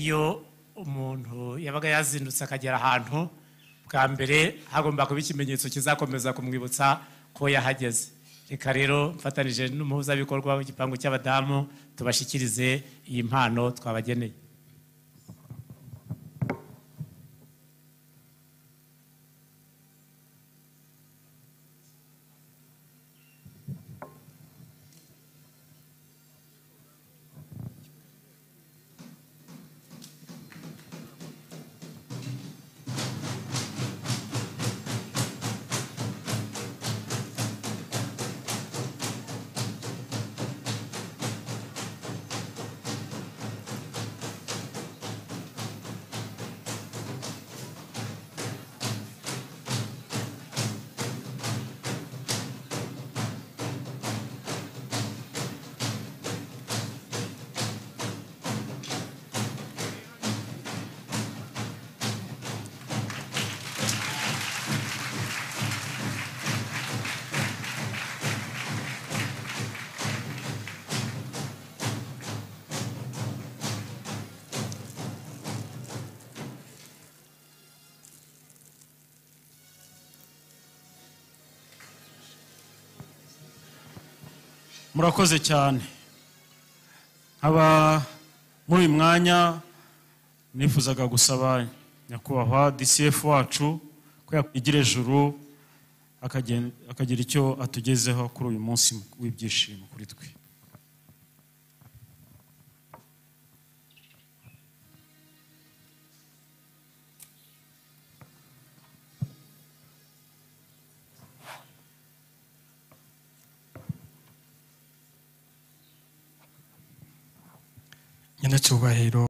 iyo umuntu yabaga yazindutse akagera ahantu bwa mbere hagomba kuba ikimenyetso kizakomeza kumwibutsa ko yahageze reka rero mfatanyije n'umuhuzabikorwa w'igipangu cy'abadamu tubashyikirize iyi mpano twabageneye murakoze cyane nkaba muri uyu mwanya nifuzaga gusaba nyakubahwa dcf wacu ko yakwigira ejuru akagira icyo atugezeho kuri uyu munsi w'ibyishimo kuri twe nyina cyubahiro